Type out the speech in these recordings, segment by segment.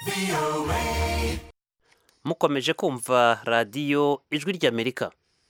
mukomeje kumva radiyo ijwi ry'amerika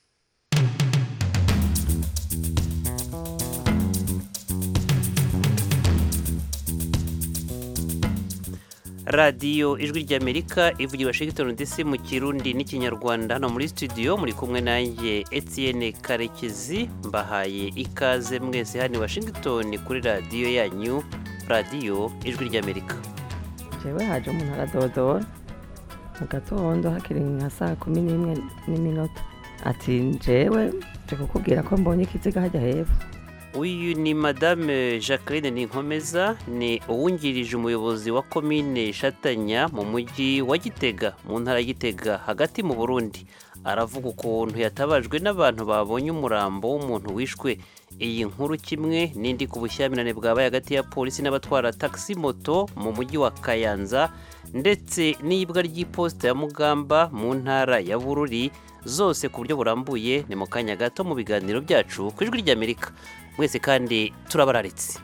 radiyo ijwi ry'amerika ivugira washington dc mu kirundi n'ikinyarwanda hano muri studio muri kumwe nanjye etienne karekezi mbahaye ikaze mwese hano i washington kuri radiyo yanyu radiyo ijwi ry'amerika jewe haje umuntu aradodora mu gatondo hakiri nka saa kumi n'imwe n'iminota ati jewe nje kukubwira ko mbonye ikiziga hajya hepfo uyu ni madame jacqueline ninkomeza ni uwungirije umuyobozi wa komine shatanya mu mujyi wa gitega mu ntara ya gitega hagati mu burundi aravuga ukuntu yatabajwe n'abantu babonye umurambo w'umuntu wishwe iyi nkuru kimwe n'indi ku bushyamirane bwabaye hagati ya polisi n'abatwara taxi moto mu mujyi wa kayanza ndetse n'iyibwa ry'iposita ya mugamba mu ntara ya bururi zose ku buryo burambuye ni mu kanya gato mu biganiro byacu ku ijwi ry'amerika mwese kandi turabararitse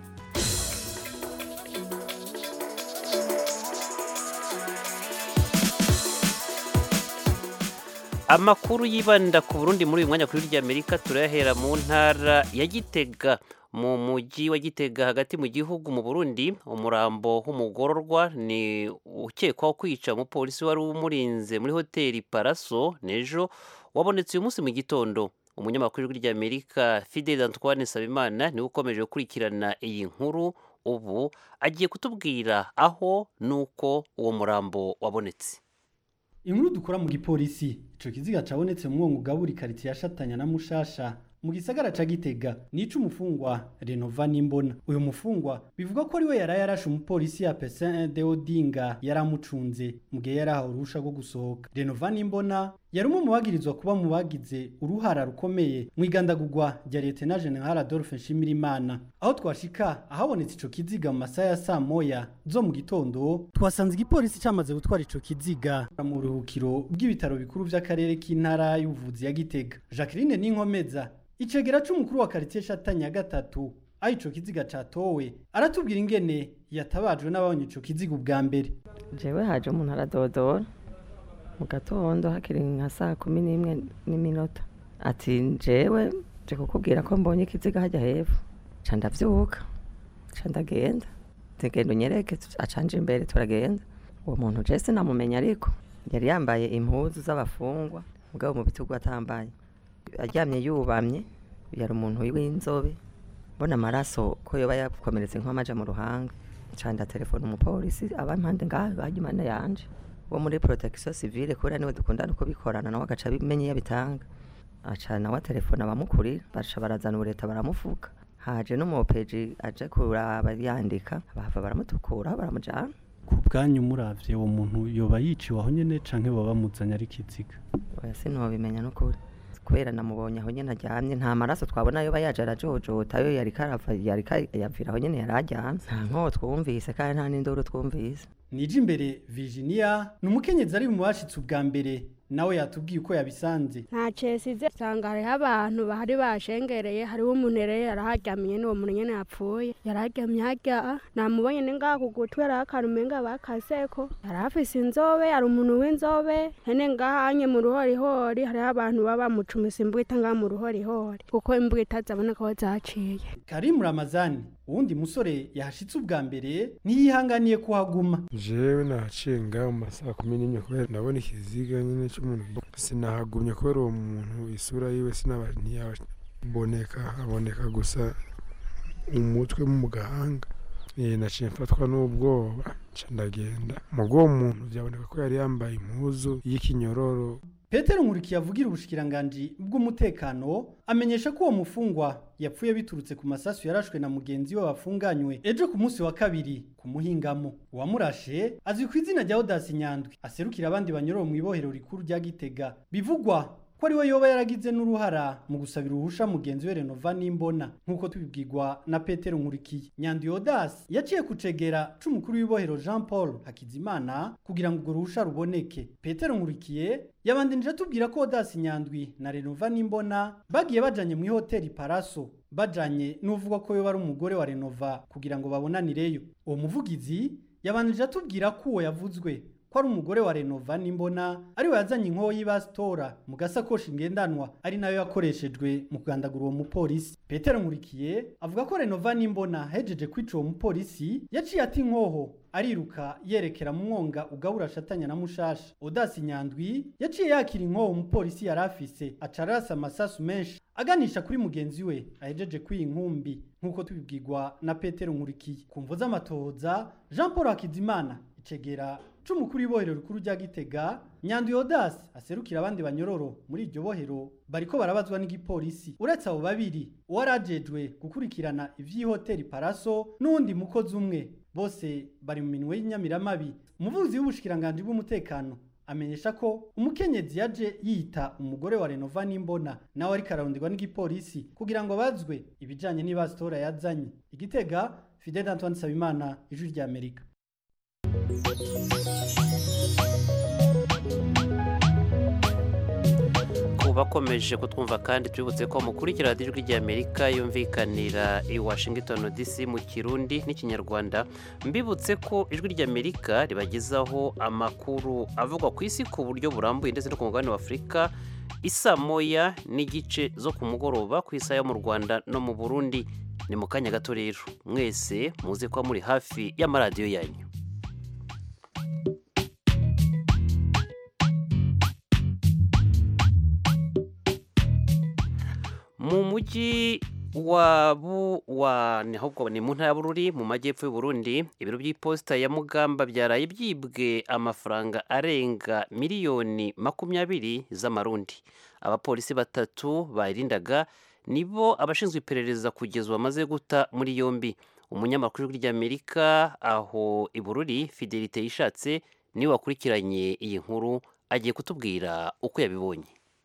amakuru yibanda ku burundi muri uyu mwanya kuri ry'amerika turayahera mu ntara ya gitega mu mujyi wa gitega hagati mu gihugu mu burundi umurambo w'umugororwa ni ukekwaho kwica umupolisi wari umurinze muri hoteli paraso n'ejo wabonetse uyu munsi mu gitondo umunyamakuru w'ijwi ry'amerika fidel antoine sabimana niwe ukomeje gukurikirana iyi nkuru ubu agiye kutubwira aho n'uko uwo murambo wabonetse inkuru dukora mu gipolisi ico kiziga cabonetse mu mwongo ugabura ikaritiye yashatanya na mushasha mu gisagara ca gitega nico umufungwa renova nimbona uyu mufungwa bivuga ko ariwe yaraye yarashe umupolisi ya pesin de odinga yaramucunze mu gihe yari ahawe uruhusha rwo gusohoka renova nimbona yari umwe mu bagirizwa kuba mu bagize uruhara rukomeye mu igandagurwa rya leta general adolphe nshimirimana aho twashika ahabonetse ico kiziga mu masaha ya saa moya zo mu gitondo twasanze igipolisi camaze gutwara ico kiziga mu buruhukiro bw'ibitaro bikuru vy'akarere k'intara y'ubuvuzi ya gitega jacqueline n'inkomeza icegera c'umukuru wa karitiye shatanya ya gatatu aho ico kiziga catowe aratubwira ingene yatabajwe n'ababonye ico kiziga ubwa mbere jewe haje umuntu aradodora mu gatondo hakiri nka saa kumi n'imwe n'iminota ati jewe nje kukubwira ko mbonye ikiziga hajya hepfo ca ndavyuka ca ndagenda tugenda unyereke acanje imbere turagenda uwo muntu je sinamumenya ariko yari yambaye impuzu z'abafungwa mugabo mu bitugu atambaye aryamye yubamye yari umuntu w'inzobe mbona amaraso ko yoba yakomeretse nk'amaja mu ruhanga canda telefone umupolisi aba impande ngaho bajya impande yanje wo muri protection civile kubera niwe dukundana uko bikorana nawe agaca abimenye iyo abitanga aca nawe telefone abamukurira baca barazana ubureta baramufuka haje n'umupeji aje kuraba yandika bahava baramutukura baramujana ku bwanyu muravye uwo muntu yoba yiciwe aho nyene canke baba bamuzanye ari kiziga oya sinobimenya n'ukuri kubera namubonye aho nyene aryamye nta maraso twabona yoba yaje arajojota yo yariko arava yariko yavira aho nyene yari aryamye nta nko twumvise kandi nta n'induru twumvise nije imbere virginia ni umukenyezi ari mu bashitse ubwa mbere nawe yatubwiye uko yabisanze nta cesize usanga hariho abantu bahari bashengereye hariho umuntu rero yaraharyamiye n'uwo muntu nyene yapfuye yararyamye harya namubonye ni ngaha ku gutwi hariho akantu umenga bakaseko yari afise inzobe hari umuntu w'inzobe hene ngaha anye mu ruhorihori hariho abantu baba bamucumisa imbwita ngaha mu ruhorihori kuko imbwita zaboneka aho zaciye karimu ramazani uwundi musore yahashitse ubwa mbere ntiyihanganiye kuhaguma jewe nahaciye ngaho mu masaha kumi n'imwe kubera ndabona ikiziga nyine c'umuntu sinahagumye kubera uwo muntu isura yiwe sinaba ntiyaboneka haboneka gusa umutwe mu gahanga naciye mfatwa n'ubwoba nca ndagenda mu bw'uwo muntu byaboneka ko yari yambaye impuzu y'ikinyororo petero nkurikiye avugira ubushikiranganji bw'umutekano amenyesha ko uwo mufungwa yapfuye biturutse ku masasu yarashwe na mugenzi we bafunganywe ejo ku munsi wa kabiri ku muhingamo uwamurashe azwi ku izina rya odasi nyandwi aserukira abandi banyorowe mu ibohero rikuru rya gitega bivugwa ko ari we yoba yaragize n'uruhara mu gusabira uruhusha mugenzi we renova n'imbona nk'uko tubibwirwa na petero nkurikiye nyandwi odasi yaciye kucegera c'umukuru w'ibohero jean paul hakizimana kugira ngo urwo ruhusha ruboneke petero nkurikiye yabandanije atubwira ko odasi nyandwi na renova n'imbona bagiye bajanye mu ihoteli paraso bajanye n'uvuga ko yoba ari umugore wa renova kugira ngo babonanireyo uwo muvugizi yabanije atubwira ko uwo yavuzwe ko ari umugore wa renova n'imbona ariwe yazanye inkoho y'ibasitora mu gasakoshi ngendanwa ari nayo yakoreshejwe mu kugandagura uwo mupolisi petero nkurikiye avuga ko renova n'imbona hejeje kwica uwo mupolisi yaciye ati inkoho ariruka yerekera mu mwonga ugabura ashatanya na mushasha odasi nyandwi yaciye yakira inkoho umupolisi yari afise aca arasa amasasu menshi aganisha kuri mugenzi we ahejeje kwiyi nkumbi nk'uko tubibwirwa na petero nkurikiye ku mvo z'amatohoza jean paul hakizimana icegera c'umukuru w'ibohero rikuru rya gitega nyandwi odasi aserukira abandi banyororo muri iryo bohero bariko barabazwa n'igipolisi uretse abo babiri uwari ajejwe gukurikirana ivy'ihoteli paraso n'uwundi mukozi umwe bose bari mu minwe y'inyamiramabi umuvuzi w'ubushikiranganji bw'umutekano amenyesha ko umukenyezi yaje yita umugore wa renova n'imbona nawe ariko araronderwa n'igipolisi kugira ngo bazwe ibijanye n'ibasitora yazanye igitega fidel antoine sabimana ijwi rya amerika bakomeje kutwumva kandi tubibutse ko mukurikira radiyo ijwi ry'amerika yumvikanira i washington dc mu kirundi n'ikinyarwanda mbibutse ko ijwi ry'amerika ribagezaho amakuru avugwa ku isi ku buryo burambuye ndetse no ku mugabane w'afurika isa moya n'igice zo ku mugoroba ku isaha yo mu rwanda no mu burundi ni mu kanya gato rero mwese muze kuba muri hafi y'amaradiyo yanyu mu mujyi wa bu wa ni ahubwo ni mu ntara y'Bururi mu majyepfo y'u Burundi ibiro by'iposita ya Mugamba byaraye byibwe amafaranga arenga miliyoni makumyabiri z'amarundi abapolisi batatu bayirindaga nibo abashinzwe iperereza kugeza bamaze guta muri yombi umunyamakuru ry'Amerika aho i Bururi Fidelite yishatse niwe wakurikiranye iyi nkuru agiye kutubwira uko yabibonye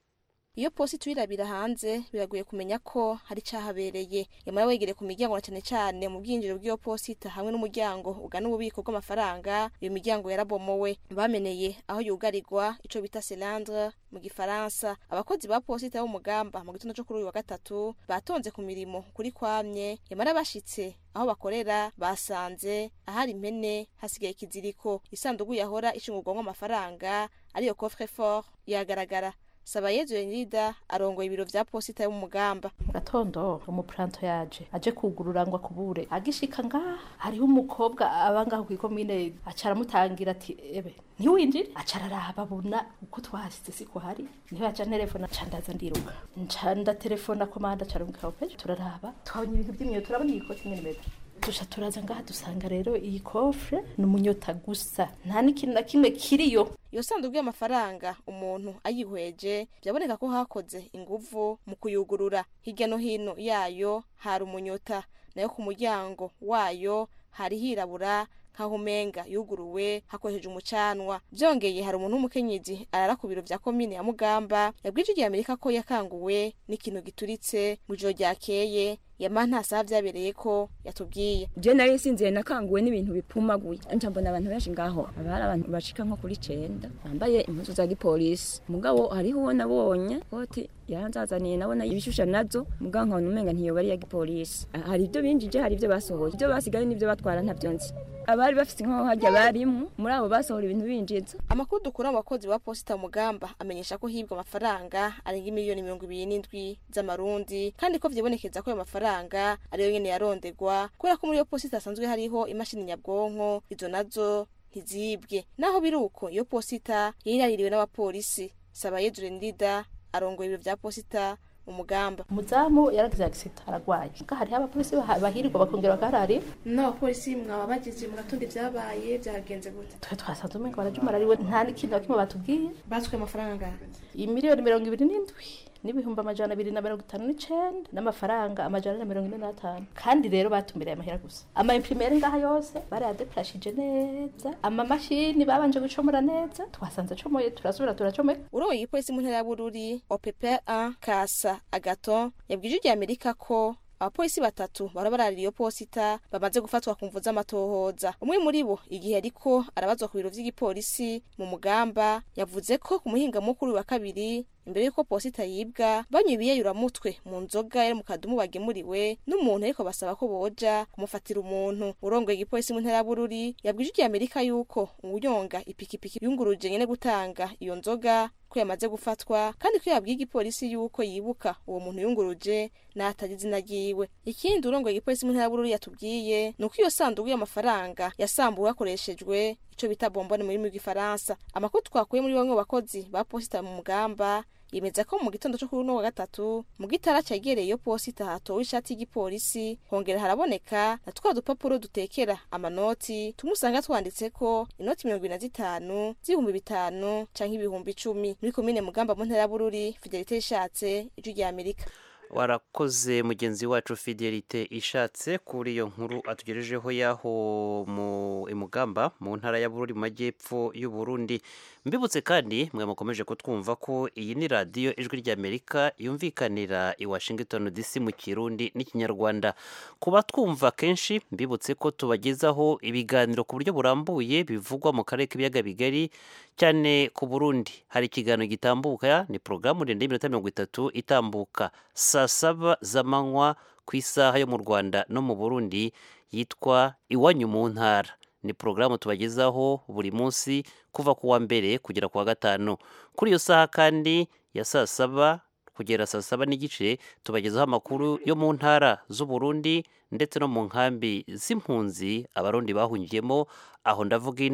iyo posi tuyirabira hanze biragoye kumenya ko hari cyahabereye yamara wegereye ku miryango na cyane cyane mu bwinjiro bw'iyo posita hamwe n'umuryango ugana ububiko bw'amafaranga iyo miryango yarabomowe bameneye aho yugarirwa ico bita selandre mu gifaransa abakozi ba posita b'umugamba mu gitondo cyo kuri uyu wa gatatu batonze ku mirimo kuri kwamye yamara bashitse aho bakorera basanze ahari impene hasigaye ikiziriko isanduku yahora ishingurwamo amafaranga ariyo coffre fort yagaragara sabayezu yenida arongoye ibiro vya posita y'umugamba mu gatondo umupuranto yaje aje kugurura ngo akubure agishika ngaha hariho umukobwa aba ngaho kw'ikomine aca aramutangira ati ebe ntiwinjire aca araraba abona uko twahasize siko hari niho yaca nterefona ca ndaza ndiruka nca ndaterefona komanda ca rumikaho peje turaraba twabonye ibintu by'imyo turabona iyi koti nyene meza dusha turaza ngaha dusanga rero iyi kofre ni umunyota gusa nta n'ikintu na kimwe kiriyo iyo sanduku y'amafaranga umuntu ayihweje byaboneka ko hakoze inguvu mu kuyugurura hirya no hino yayo hari umunyota nayo ku muryango wayo hari hirabura nkaho umenga yuguruwe hakoresheje umucanwa byongeye hari umuntu w'umukenyezi arara ku biro vya komine ya mugamba yabwije igihe amerika ko yakanguwe n'ikintu gituritse mu ijoro ryakeye yama nta saha vyabereye ko yatubwiye je nari nsinziye nakanguwe n'ibintu bipumaguye nca mbona abantu benshi ngaho haba hari abantu bashika nko kuri cenda bambaye impuzu za gipolisi mugabo hariho uwo nabonye koti yaranzazaniye nabona ibishusha nazo mugabo nkabona umenga ntiyoba ari iya gipolisi hari ibyo binjije hari ibyo basohoye ibyo basigaye n'ibyo batwara ntavyo nzi abari bafite inkoho harya barimwo muri abo basohora ibintu binjiza amakuru dukura mu bakozi ba posita mugamba amenyesha ko hibwa amafaranga arenga miliyoni mirongo ibiri n'indwi z'amarundi kandi ko vyibonekeza ko ayo mafaranga ariyo nyene yarondegwa kubera ko muri iyo posita hasanzwe hariho imashini nyabwonko izo nazo ntizibwe naho biri uko iyo posita yiraririwe n'abapolisi sabayezu rendida arongoye ibiro vya posita umugamba umuzamu yaragize agisita aragwaye nga hariho abapolisi bahirwa bakongera bakaharari n'abapolisi mwaba bagize mu gatondo ibyabaye byagenze gute twe twasanze umenga barajumarariwe nta n'ikintu na kimwe batubwiye batswe amafaranga imiliyoni mirongo ibiri n'indwi n'ibihumbi amajana abiri na mirongo itanu n'icenda n'amafaranga amajana na mirongo ine n'atanu kandi rero batumbereye amahera gusa ama imprimere ngaha yose barayadeplashije neza amamashini babanje gucomora neza twasanze acomoye turasubira turacomeka urongoye igipolisi mu ntara ya bururi opp 1 kasa agaton yabwije irya amerika ko abapolisi batatu bara bararira iyo posita bamaze gufatwa ku mvu z'amatohoza umwe muri bo igihe ariko arabazwa ku biro vy'igipolisi mu mugamba yavuze ko ku muhinga mukuru wa kabiri imbere y'uko posita yibwa banywa ibiyayuramutwe mu nzoga yari mu kadumu bagemuriwe n'umuntu ariko basaba ko boja kumufatira umuntu urongoye igipolisi mu ntara ya bururi yabwije ijya amerika yuko uwunyonga ipikipiki yunguruje nyene gutanga iyo nzoga ko yamaze gufatwa kandi ko yabwiye igipolisi yuko yibuka uwo muntu yunguruje n'atazi izina ryiwe ikindi urongoye igipolisi mu ntara ya bururi yatubwiye ni uko iyo sanduku y'amafaranga yasambuwe hakoreshejwe ico bita bombone mu rurimi rw'igifaransa amakuru twakuye muri bamwe mu bakozi ba posita mu mugamba yemeza ko mu gitondo cyo kuri uno wa gatatu mu gitara cyegereye iyo posita hatowe ishati y'igipolisi hongera haraboneka na twa dupapuro dutekera amanoti tumwe usanga twanditse ko inoti mirongo ibiri na zitanu z'ibihumbi bitanu canke ibihumbi icumi muri komine mugamba mu ntara ya bururi fidelite ishatse ijwi rya amerika warakoze mugenzi wacu fidelite ishatse kuri iyo nkuru atugejejeho y'aho mu imugamba mu ntara ya bururi mu majyepfo y'u Burundi mbibutse kandi mwe mukomeje kutwumva ko iyi ni radiyo ijwi ry'amerika yumvikanira i washington dc mu kirundi n'ikinyarwanda kuba twumva kenshi mbibutse ko tubagezaho ibiganiro ku buryo burambuye bivugwa mu karere k'ibiyaga bigari cyane ku burundi hari ikiganiro gitambuka ni porogaramu ndende y'iminota mirongo itatu itambuka saa saba z'amanywa ku isaha yo mu rwanda no mu burundi yitwa iwanyu mu ntara ni porogaramu tubagezaho buri munsi kuva ku wa mbere kugera ku wa gatanu kuri iyo saha kandi ya saa saba kugera saa saba n'igice tubagezaho amakuru yo mu ntara z'uburundi ndetse no mu nkambi z'impunzi abarundi bahungiyemo aho ndavuga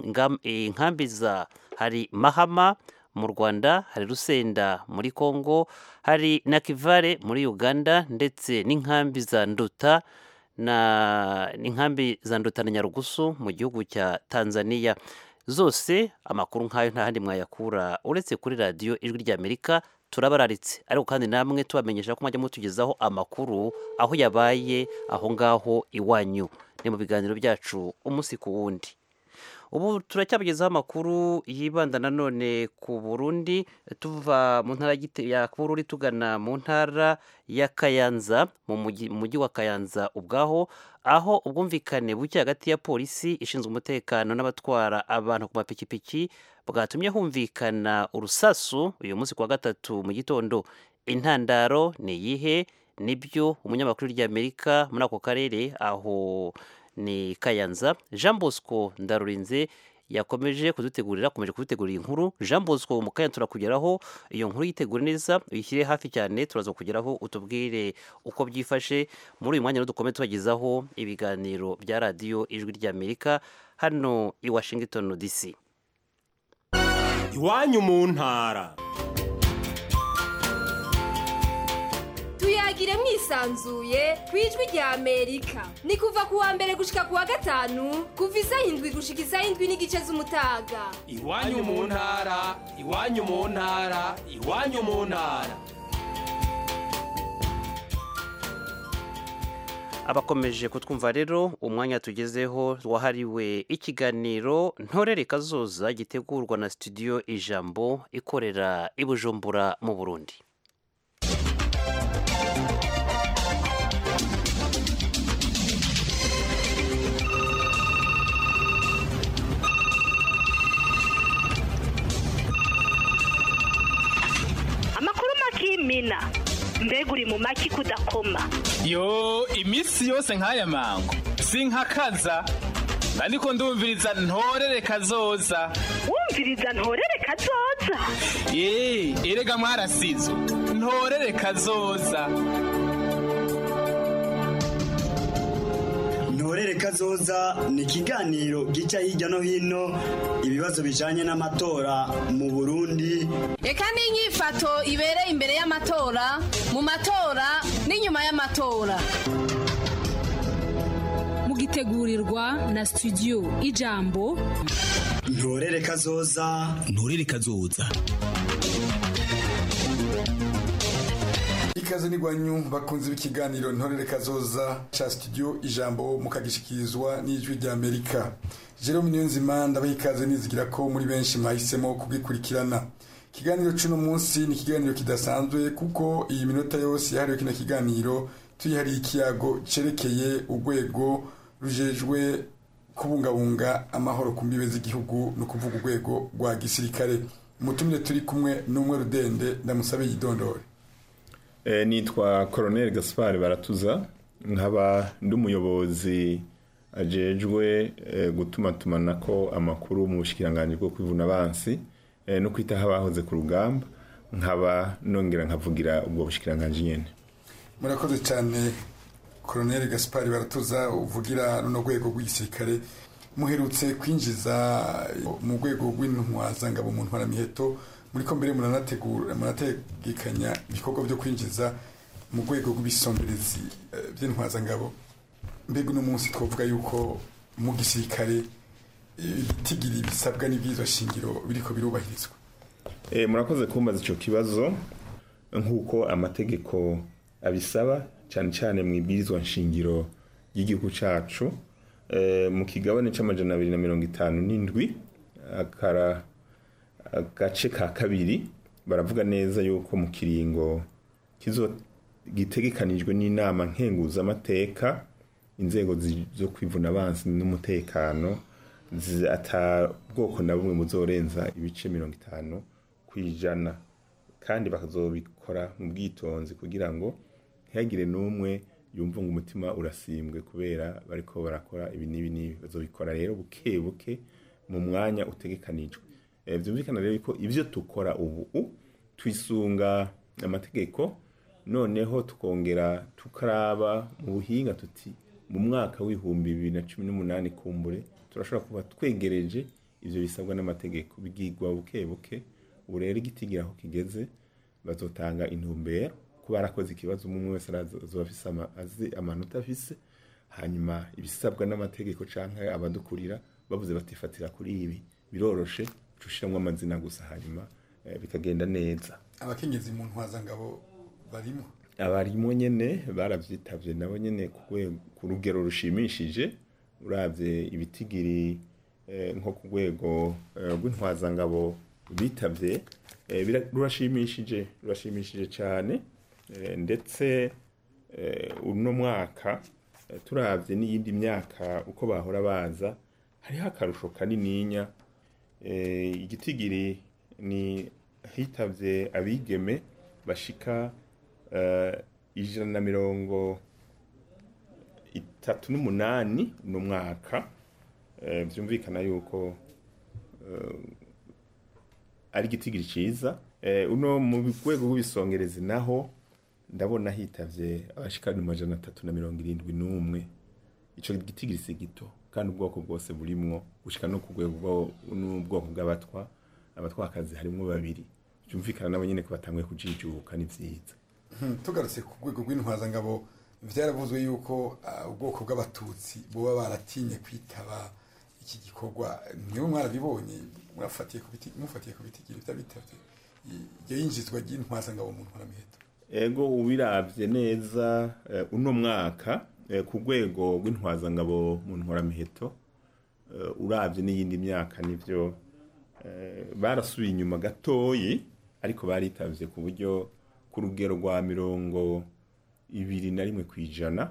inkambi za hari mahama mu rwanda hari rusenda muri congo hari na kivare muri uganda ndetse n'inkambi za nduta na n'inkambi za nduta na nyarugusu mu gihugu cya tanzania zose amakuru nk'ayo nta handi mwayakura uretse kuri radiyo ijwi ry'amerika turabararitse ariko kandi namwe tubamenyesha ko mwajya mutugezaho amakuru aho yabaye aho ngaho iwanyu ni mu biganiro byacu umunsi ku wundi ubu turacyabagezaho amakuru yibanda nanone ku burundi tuva mu ntara ya bururi tugana mu ntara ya kayanza mu mujyi wa kayanza ubwaho aho ubwumvikane buke hagati ya polisi ishinzwe umutekano n'abatwara abantu ku mapikipiki bwatumye humvikana urusasu uyu munsi ku wa gatatu mu gitondo intandaro ni iyihe nibyo umunyamakuru ry'amerika muri ako karere aho ni kayanza jean bosco ndarurinze yakomeje kudutegurira akomeje kudutegurira inkuru jean bosco mu kanya turakugeraho iyo nkuru yitegure neza uyishyire hafi cyane turaza kugeraho utubwire uko byifashe muri uyu mwanya dukome tubagezaho ibiganiro bya radiyo ijwi ry'amerika hano i washington dc iwanyu mu ntara tuyagire mwisanzuye ku ijwi rya amerika ni kuva ku wa mbere gushika ku wa gatanu kuva isaha indwi gushika isaha indwi n'igice z'umutaga iwanyu mu ntara iwanyu mu ntara iwanyu mu ntara abakomeje kutwumva rero umwanya tugezeho wahariwe ikiganiro ntorere kazoza gitegurwa na studio ijambo ikorera i bujumbura mu burundi amakuru makimina mbega uri mu maki kudakoma yo iminsi yose nk'aya mango sinkakaza ariko ndumviriza ntorere kazoza wumviriza ntorere kazoza yeee erega mwarasizo ntorere kazoza ntorere kazoza ni ikiganiro gica hirya no hino ibibazo bijanye n'amatora mu burundi reka n'inyifato ibereye imbere y'amatora mu matora n'inyuma y'amatora mugitegurirwa na studio ijambo ntorere kazoza ntorere kazoza ikaze n'igwanyu bakunze b'ikiganiro ntorere kazoza ca studio ijambo mukagishikirizwa n'ijwi rya amerika jerome niyonzima ndabaha ikaze nizigira ko muri benshi mwahisemo kugikurikirana ikiganiro c'uno munsi ni ikiganiro kidasanzwe kuko iyi minota yose yahariwe kino kiganiro tuyihariye ikiyago cerekeye urwego rujejwe kubungabunga amahoro ku mbibe z'igihugu ni ukuvuga urwego rwa gisirikare umutumire turi kumwe n'umwe rudende ndamusabe yidondore Eh, nitwa Colonel Gaspard Baratuza nkaba ndi umuyobozi ajejwe eh, gutuma tumanako amakuru mu bushikiranganje bwo kwivuna abansi eh, no kwitaho abahoze ku rugamba nkaba nongera nkavugira ubwo bushikiranganje nyene murakoze cyane koroneli gaspari baratuza uvugira runo rwego rw'igisirikare muherutse kwinjiza mu rwego rw'intwazangabo mu ntwaramiheto muri ko mbere muranategura murategekanya ibikorwa byo kwinjiza mu rwego rw'ibisomberezi eh, by'intwazangabo mbega uno munsi twavuga yuko mu gisirikare eh, ibitigiri bisabwa n'ibwirizwa shingiro biriko birubahirizwa Eh, murakoze kumbaza ico kibazo nk'uko amategeko abisaba cyane cyane mu ibwirizwa nshingiro ry'igihugu cacu eh, mu kigabane c'amajana abiri na mirongo itanu n'indwi akara agace ka kabiri baravuga neza yuko mu kiringo kizo gitegekanijwe n'inama nkenguzamateka inzego zi- zo kwivuna abansi n'umutekano zi- ata bwoko na bumwe buzorenza ibice mirongo itanu ku ijana kandi bakazobikora mu bwitonzi kugira ngo ntihagire n'umwe yumva ngo umutima urasimbwe kubera bariko barakora ibi n'ibi n'ibi bazobikora rero buke buke mu mwanya utegekanijwe Eh, byumvikana rero ko ibyo dukora ubu twisunga amategeko noneho tukongera tukaraba mu buhinga tuti mu mwaka w'ibihumbi bibiri na cumi n'umunani kumbure turashobora kuba twegereje ibyo bisabwa n'amategeko bigigwa buke buke ubu rero igitigira aho kigeze bazotanga intumbero ko barakoze ikibazo umwe umwe wese arazoba afise ama- azi amanota afise hanyuma ibisabwa n'amategeko canke abadukurira bavuze batifatira kuri ibi biroroshe cushiramwo amazina gusa hanyuma eh, bikagenda neza abakenyezi mu ntwazangabo barimo abarimo nyene baravyitavye nabo nyene ku rwe- ku rugero rushimishije uravye ibitigiri eh, nko ku rwego eh, rw'intwazangabo bitavye eh, bira- rurashimishije rurashimishije cyane eh, ndetse eh, uno mwaka eh, turavye n'iyindi myaka uko bahora baza hariho akarusho kanininya eh, igitigiri ni hitavye abigeme bashika eh, ijana na mirongo itatu n'umunani uno mwaka eh, vyumvikana yuko eh, ari igitigiri ciza eh, uno mu rwego rw'ibisongerezi naho ndabona hitavye abashika mu majana atatu na mirongo irindwi n'umwe ico gitigiri si gito kandi ubwoko bwose burimwo gushika no ku rwego bwo- n'ubwoko bw'abatwa abatwakazi harimwo babiri byumvikana nabo nyene ko batanguye kujijuka ni vyiza Hmm, tugarutse ku rwego rw'intwazangabo vyaravuzwe yuko ah, ubwoko bw'abatutsi boba baratinye kwitaba iki gikorwa niwe mwarabibonye murafatiye ku biti mufatiye ku bitigiri vy'abitavye i- iryo yinjizwa ry'intwazangabo mu ntwaramiheto ego ubiravye neza eh, uno mwaka eh, ku rwego rw'intwazangabo mu ntwaramiheto eh, uravye n'iyindi myaka nivyo eh, barasubiye inyuma gatoyi ariko baritavye ku buryo ku rugero rwa mirongo ibiri na rimwe ku ijana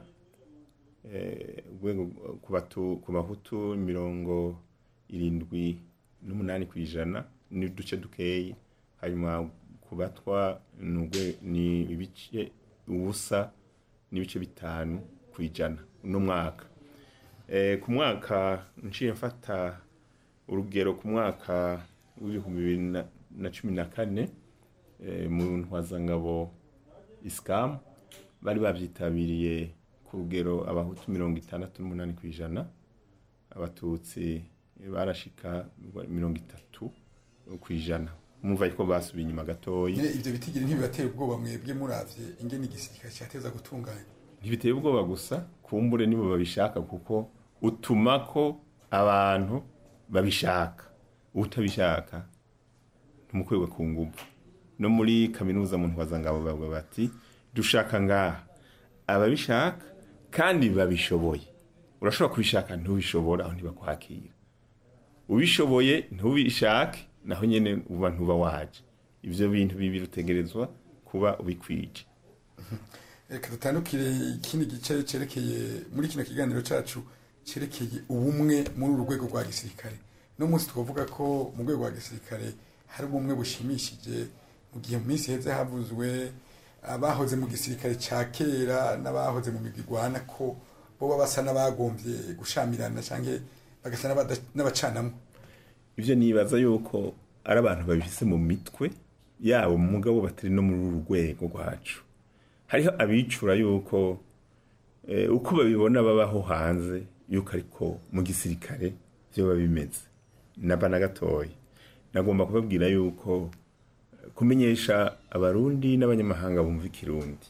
eh, urwego ku batu- ku bahutu mirongo irindwi n'umunani ku ijana n'uduce dukeyi hanyuma ku batwa ni urwe- ni ibice ubusa n'ibice bitanu ku ijana uno mwaka Eh, ku mwaka nciye mfata urugero ku mwaka w'ibihumbi bibiri na- na cumi na kane eh, mu ntwazangabo isikamu bari babyitabiriye ku rugero abahutu mirongo itandatu n'umunani ku ijana abatutsi barashika mirongo itatu ku ijana mumva ko basubiye inyuma gatoyi nyine ivyo bitigiri ntibibatera ubwoba mwebwe muravye ingene igisirikare cyateza gutunganya ntibiteye ubwoba gusa kumbure nibo babishaka kuko utuma ko abantu babishaka utabishaka ntumukorerwe ku nguvu no muri kaminuza mu ntwazangabo bavuga bati dushaka ngaha ababishaka kandi babishoboye urashobora kubishaka ntubishobora aho ntibakwakira ubishoboye ntubishake naho nyene uba ntuba waje ivyo bintu bibiri utegerezwa kuba ubikwije reka dutandukire ikindi gice cerekeye muri kino kiganiro cacu cerekeye ubumwe muri uru rwego rwa gisirikare no munsi twavuga ko mu rwego rwa gisirikare hari ubumwe bushimishije mu gihe mu minsi heze havuzwe abahoze mu gisirikare ca kera n'abahoze mu migwi igwana ko boba basa n'abagombye gushamirana canke bagasa n'abada- n'abacanamwe ibyo nibaza yuko ari abantu babifise mu mitwe yabo mugabo batari no muri uru rwego rwacu hariho abicura yuko eh, uko babibona babaho hanze yuko ariko mu gisirikare byo biba bimeze naba na gatoya nagomba kubabwira yuko eh, kumenyesha abarundi n'abanyamahanga bumva ikirundi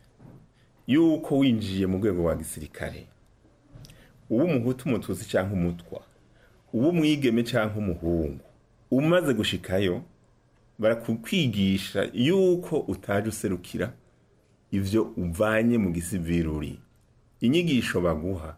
yuko winjiye mu rwego rwa gisirikare uba umuhutu umututsi cyangwa umutwa uba umwigeme cyangwa umuhungu umaze gushikayo barakukwigisha yuko utaje userukira ibyo uvanye mu gisiviri inyigisho baguha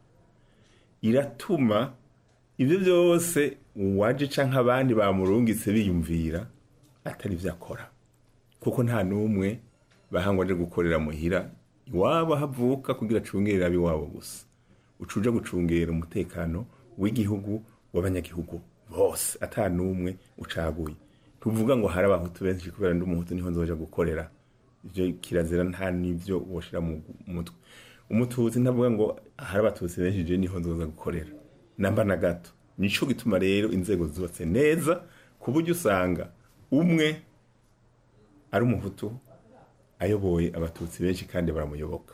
iratuma ibyo byose uwaje cyangwa abandi bamurungitse biyumvira atari byo akora kuko nta n'umwe bahangwa aje gukorera muhira iwabo havuka kugira acungerera ab'iwabo gusa ucuja gucungera umutekano w'igihugu w'abanyagihugu bose ata n'umwe ucaguye tuvuga ngo hari abahutu benshi kubera ndi umuhutu niho nzoja gukorera ivyo kirazira nta n'ivyo woshira mu mutwe umututsi ntavuga ngo hari abatutsi benshi je niho nzoza gukorera namba na gato nico gituma rero inzego zubatse neza ku buryo usanga umwe ari umuhutu ayoboye abatutsi benshi kandi baramuyoboka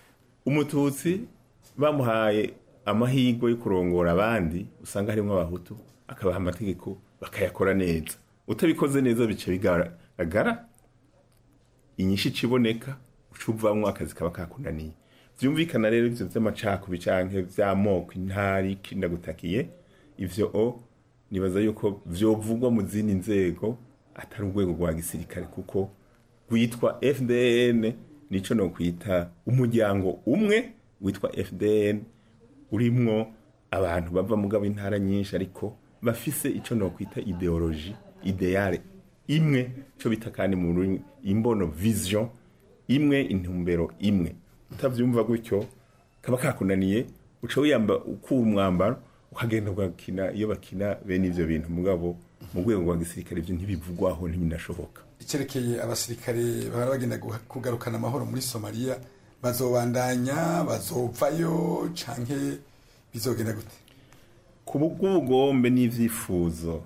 umututsi bamuhaye amahirwe yo kurongora abandi usanga harimo abahutu akabaha amategeko bakayakora neza utabikoze neza bice bigaragara inyinshi ikiboneka uca uvamwo akazi kaba kakunaniye byumvikana rero ibyo by'amacakubi canke vy'amoko intari kindagutakiye ivyo o nibaza yuko vyovugwa mu zindi nzego atari urwego rwa gisirikare kuko rwitwa fdn nico no kwita umuryango umwe witwa fdn urimwo abantu bava mugabo intara nyinshi ariko bafise ico no kwita ideologie ideale imwe cyo bita kandi mu rurimi imbono vision imwe intumbero imwe utavyumva gutyo kaba kakunaniye uca wiyamba ukura umwambaro ukagenda ugakina iyo bakina bene ivyo bintu mugabo mu rwego rwa gisirikare ivyo ntibivugwaho ntibinashoboka icyerekeye abasirikare bahora bagenda guha- kugarukana amahoro muri somaliya bazobandanya bazovayo canke bizogenda gute ku bw'ubugombe n'ivyifuzo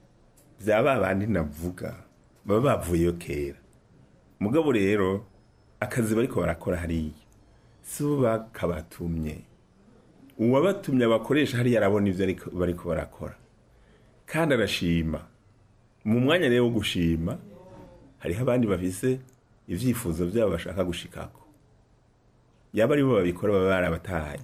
vya ba bandi navuga baba bavuyeyo kera mugabo rero akazi bariko barakora hariya si bo bakabatumye uwabatumye abakoresha hariya arabona ivyo ariko- bariko barakora kandi arashima mu mwanya rero wo gushima hariho abandi bafise ivyifuzo vyabo bashaka gushikako yaba ari bo babikora baba barabatahanye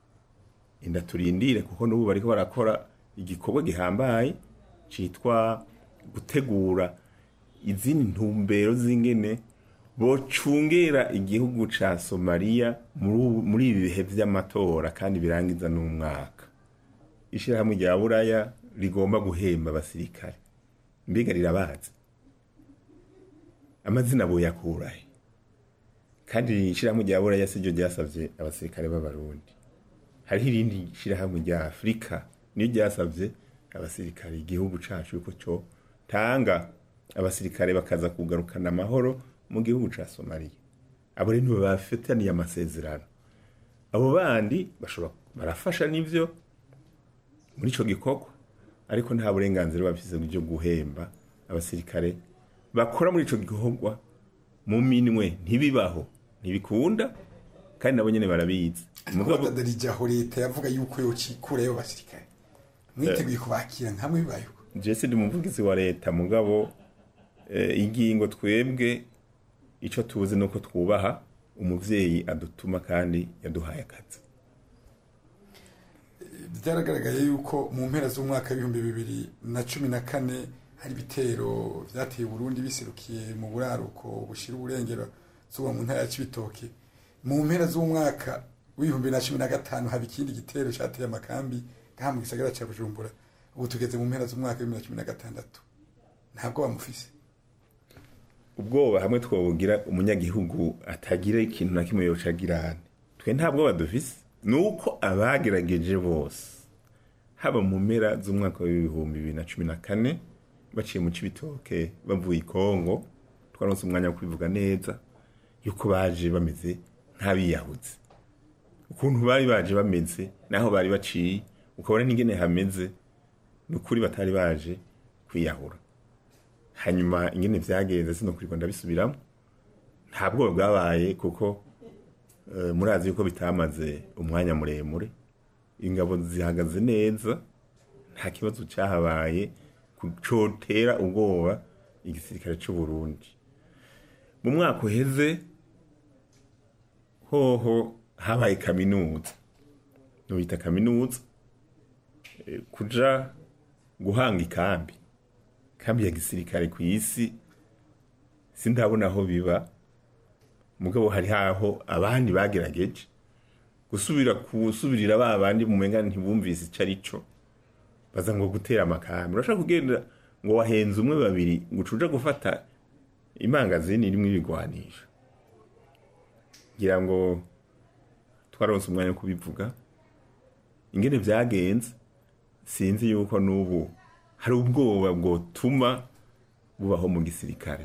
inda turindire kuko n'ubu bariko barakora igikorwa gihambaye citwa gutegura izindi ntumbero z'ingene bocungera igihugu ca somaliya muri ubu- muri ibi bihe vy'amatora kandi birangiza n'umwaka ishirahamwe rya buraya rigomba guhemba abasirikare mbega rirabazi amazina boyakurahe kandi ishirahamwe rya buraya siryo ryasavye abasirikare b'abarundi hariho irindi shirahamwe rya afurika niyo ryasavye abasirikare igihugu cacu yuko co tanga abasirikare bakaza kugarukana amahoro mu gihugu ca somaliya abo rero nibo bafitaniye amasezerano abo bandi bashobora barafasha n'ivyo muri ico gikorwa ariko nta burenganzira bafise byo guhemba abasirikare bakora muri ico gikorwa mu minwe ntibibaho ntibikunda kandi nabo nyene barabizi ariko badadarijaho leta yavuga yuko yocikurayo basirikare mwiteguye kubakira nkamwe bibayeho jese ndi umuvugizi wa leta mugabo eh, ingingo twebwe ico tuzi nuko twubaha umuvyeyi adutuma kandi yaduhaye akazi byaragaragaye yuko mu mpera z'umwaka w'ibihumbi bibiri na cumi na kane hari ibitero byateye Burundi biserukiye mu buraruko bushira uburengero zuba mu ntara ya Cibitoke mu mpera z'umwaka w'ibihumbi na cumi na gatanu haba ikindi gitero cyateye amakambi ngaha mu gisagara cya Bujumbura ubu tugeze mu mpera z'umwaka w'ibihumbi na cumi na gatandatu ntabwo bamufise ubwoba hamwe twobugira umunyagihugu atagira ikintu na kimwe yocagirane twe nta bwoba dufise ni uko abagerageje bose haba mu mpera z'umwaka w'ibihumbi bibiri na cumi na kane baciye mu cibitoke bavuye i kongo twaronse umwanya wo kubivuga neza yuko baje bameze nk'abiyahuzi ukuntu bari baje bameze naho bari baciye ukabona n'ingene hameze ni ukuri batari baje kwiyahura hanyuma ingene vyagenze sinokurirwa ndabisubiramo nta bwoba bwabaye kuko eh, murazi yuko bitamaze umwanya muremure ingabo zihagaze neza nta kibazo cyahabaye ku- cotera ubwoba igisirikare cy'u Burundi mu mwaka uheze hoho habaye kaminuza nubita kaminuza eh, kuja guhanga ikambi kambi ya gisirikare ku isi sindabona aho biba mugabo hari haho abandi bagerageje gusubira kusubirira ba bandi mu menga ntibumvise icyo ari cyo baza ngo gutera amakambi urashaka kugenda ngo wahenze umwe babiri ngo ucuja gufata imangazini irimo ibigwanisha ngira ngo twaronse umwanya wo kubivuga ingene vyagenze sinzi yuko n'ubu hari ubwoba bwotuma bubaho mu gisirikare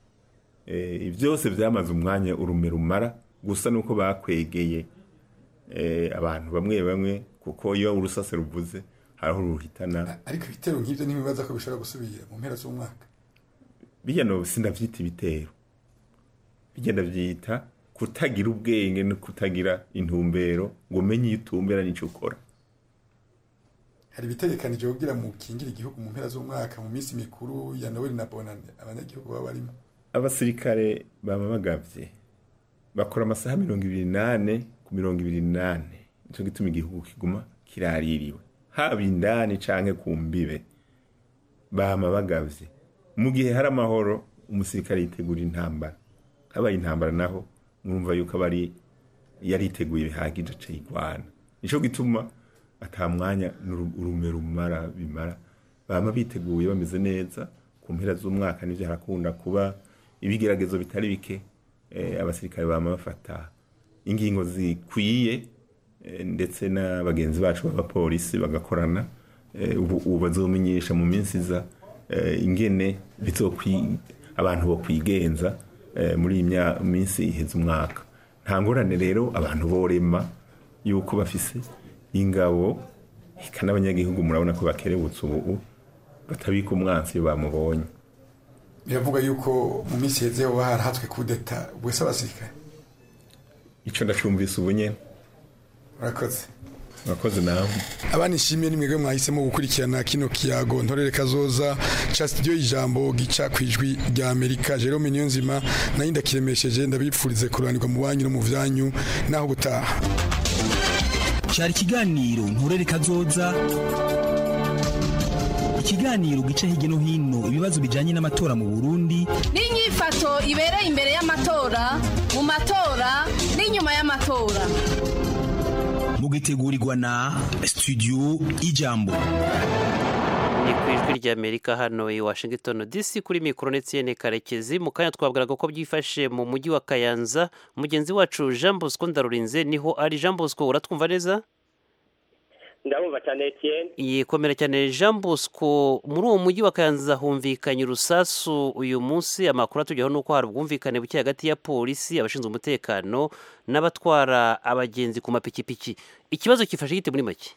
Eh, byose byamaze umwanya urume rumara gusa nuko bakwegeye eh, abantu bamwe bamwe kuko iyo urusase ruvuze hariho ruhitana ariko ibitero nk'ibyo ntibibaza ko bishobora gusubira mu mpera z'umwaka bijya no sindavyita ibitero bijya ndavyita kutagira ubwenge no kutagira intumbero ngo umenye iyo utumbera n'ico ukora hari ibitegekanije kugira mu kingira igihugu mu mpera z'umwaka mu minsi mikuru ya Noel na Bonane abanyagihugu baba barimo abasirikare baba bagavye bakora amasaha mirongo ibiri nane ku mirongo ibiri nane nico gituma igihugu kiguma kiraririwe haba indani canke ku mbibe bama bagavye mu gihe hari amahoro umusirikare yitegura intambara habaye intambara naho mwumva yuko aba ari yariteguye bihagije aca yigwana nico gituma ata mwanya n'uru- urume rumara bimara bama biteguye bameze neza ku mpera z'umwaka nivyo harakunda kuba ibigeragezo bitari bike eh, abasirikare bama bafata ingingo zikwiye eh, ndetse na bagenzi bacu b'abapolisi bagakorana eh, ubu ubu bazomenyesha mu minsi iza eh, ingene bizokwi abantu bo kwigenza eh, muri iyi mya- minsi iheze umwaka nta ngorane rero abantu borema yuko bafise ingabo eka n'abanyagihugu murabona ko bakerebutse ubu batabika umwansi iyo bamubonye biravuga yuko mu minsi iheze hoba harahatswe kudeta bwese abasirikare ico ndacumvise ubu nyene urakoze murakoze nawe abana ishimwe ni mwebwe mwahisemo gukurikirana kino kiyago ntorere kazoza ca studio y'ijambo gica ku ijwi rya amerika jerome niyonzima nayo ndakiremesheje ndabipfurize kuranirwa mu banyu no mu vyanyu naho gutaha cyari ikiganiro nturere kazoza ikiganiro gica hirya no hino ibibazo bijyanye n'amatora mu burundi n'inyifato ibereye imbere y'amatora mu matora n'inyuma y'amatora mugitegurirwa na studio ijambo ni ku ijwi ry'amerika hano i washington dc kuri mikoro ndetse karekezi mu kanya twabwiraga ko byifashe mu mujyi wa kayanza mugenzi wacu jean bosco ndarurinze niho ari jean bosco uratwumva neza ndabumva cyane Etienne yikomera cyane jean bosco muri uwo mujyi wa kayanza humvikanye urusasu uyu munsi amakuru atugeraho ni uko hari ubwumvikane buke hagati ya polisi abashinzwe umutekano n'abatwara abagenzi ku mapikipiki ikibazo kifashe gite muri make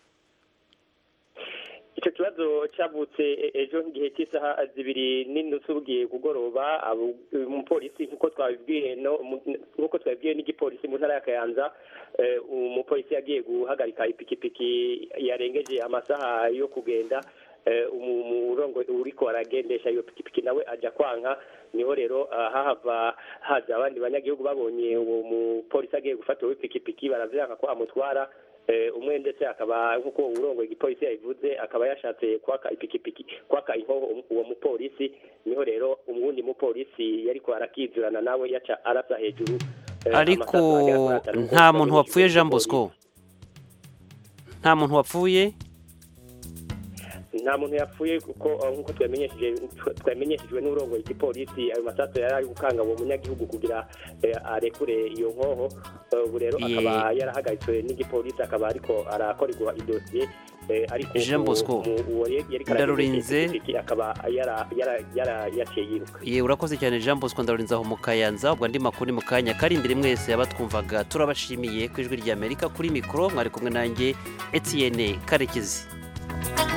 icyo kibazo cyavutse e- ejo nk'igihe cy'isaha zibiri n'inusu bugiye kugoroba abo- umupolisi nk'uko twabibwiye no mu- nk'uko twabibwiye n'igipolisi mu ntara ya kayanza eh, umupolisi yagiye guhagarika ipikipiki yarengeje amasaha yo kugenda eh, umu- umurongo uriko aragendesha iyo pikipiki nawe ajya kwanka niho rero ah, hahava haza abandi banyagihugu babonye uwo mupolisi agiye gufata uwo pikipiki baravyanga ko amutwara Eh, umwe ndetse akaba nk'uko urongo igipolisi yabivuze akaba yashatse kwaka ipikipiki kwaka inkoho um- uwo mupolisi niho rero umuwundi mupolisi yariko arakizurana nawe yaca arasa hejuru eh, ariko amasasu agera kuri atanu. nta muntu wapfuye jean bosco nta muntu wapfuye nta muntu yapfuye kuko eh, nk'uko twamenyesheje twamenyeshejwe n'urongoye igipolisi ayo masasu yari ari gukanga uwo munyagihugu kugira eh, arekure iyo nkoho Eh, ubu rero Ye. akaba yarahagaritswe n'igipolisi akaba ariko arakorerwa idosiye eh, ariko Jean uwo- Bosco, mu- uwo yari yari Ndarurinze. karagenda akaba yara- yara- yara- yaciye yiruka ye urakoze cyane jean bosco ndarurinze aho mu kayanza ubwo andi makuru ni mu kanya kari imbere mwese abatwumvaga turabashimiye ku ijwi ry'amerika kuri mikoro mwari kumwe nanjye etienne karekezi